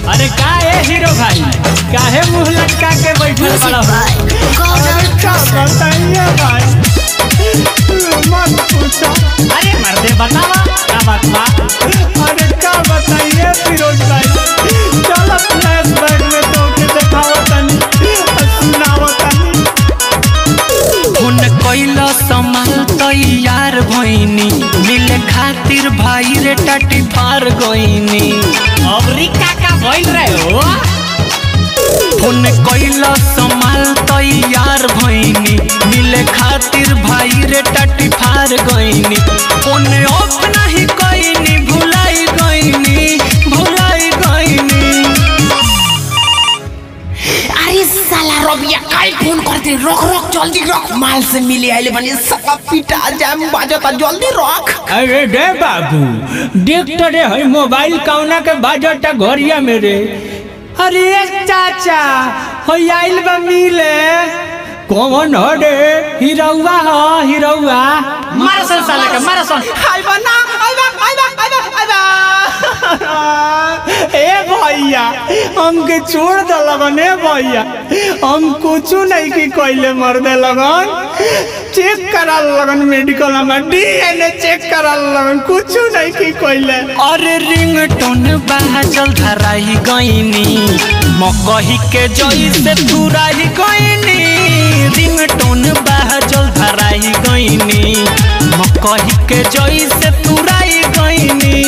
अरे का है हीरो भाई काहे मुंह लटका के बैठल बड़ा हो बताइए भाई मत पूछो अरे मर्दे बतावा का बात बा अरे क्या बताइए फिरोज भाई चलो फ्लैशबैक में तो के दिखाओ तनी सुनाओ तनी हुन कैल समाल तैयार भइनी मिले खातिर भाई रे टाटी फार गइनी अबरी का का भइल रहे हो हुन कैल समाल तैयार भइनी मिले खातिर भाई रे टाटी फार गइनी ओने ऑफ नहीं कइनी भुलाई गइनी भुलाई गइनी अरे साला रबिया काहे फोन करते रोक रोक जल्दी रोक माल से मिले आइले बनी सका पिटा जाम बाजता जल्दी रोक अरे रे बाबू देख तो रे है मोबाइल कौना के बाजटा घरिया मेरे अरे चाचा हो आइल बा मिले कौन हो रे हिरौआ हो हिरौआ मार सन साले के मार सन हाय बना हाय बा हाय बा हाय बा हाय बा ए भैया हमके छोड़ दे लगन ए भैया हम कुछ नहीं की कोइले मर दे लगन चेक करा लगन मेडिकल में डीएनए चेक करा लगन कुछ नहीं की कोइले अरे रिंगटोन बाजल धराई गइनी मकही के जई से तुराई गइनी रिंगटोन बाजल धराई गइनी मकही के जई से तुराई गइनी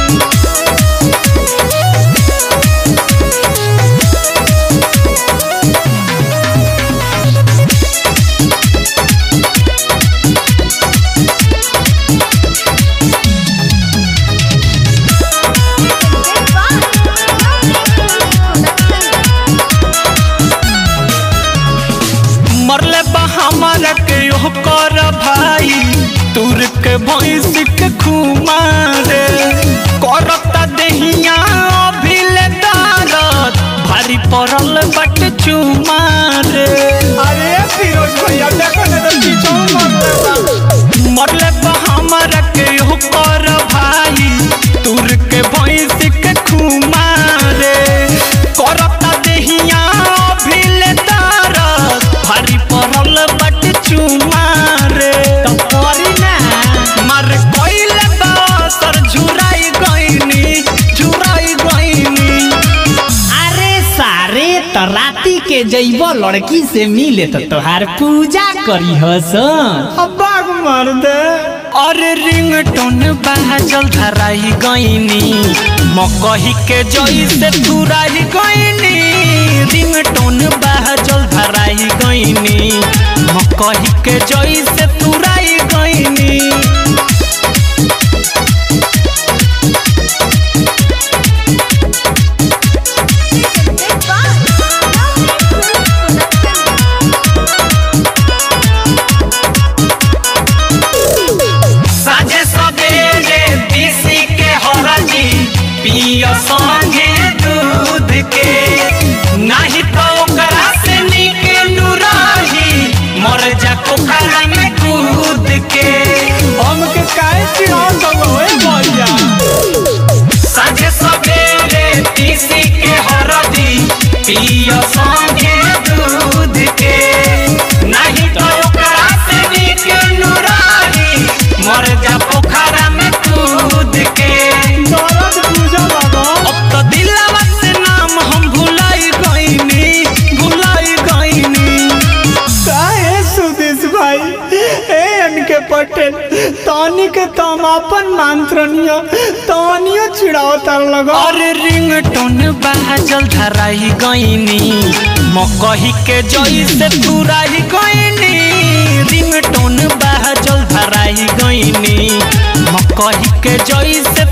मरले बा हमारा के यो कर भाई तुर के भैंस के खुमारे करता देहिया अभिले दारत भारी पड़ल बट चुमारे अरे फिरोज भैया देखो ना तो पीछे मर मरले बा हमारा के यो कर भाई तुर के भैंस के खुमारे करता देहिया अभिले दारत भारी पड़ल बट चुमारे करी ना मार कोइले बासर झुराई गइनी झुराई गइनी अरे सारे तो राती के जइबो लड़की से मिले तो तोहार पूजा करी हसन अब्बाग मार दे अरे रिंगटोन बाजल धराई गइनी मकही के जई से तुराई गइनी रिंगटोन बाजल धराई गइनी मकही के जई से तुराई गइनी साझे सवेरे पीसी के हरदी पिय संगे दूध के नहीं तो ओकरा से निक नुराही मर जा पोखरा में कूद के हमके काहे चिढ़ाओ सब ओए भैया साझे सवेरे पीसी के हरदी पिय संगे दूध के नहीं तो ओकरा से निक नुराही मर जा पोखरा में कूद के दर्द पूजा बाबा अब तो दिलवा से नाम हम भुलाई गईनी भुलाई गईनी काहे सुदेश भाई ए इनके पटेल तानी के तम अपन मंत्रनियो तानियो चिढ़ाओ तर लगो अरे रिंगटोन बाजल धराई गईनी मकही के जई से तुराई गईनी रिंगटोन बाजल धराई गईनी मकही के जई से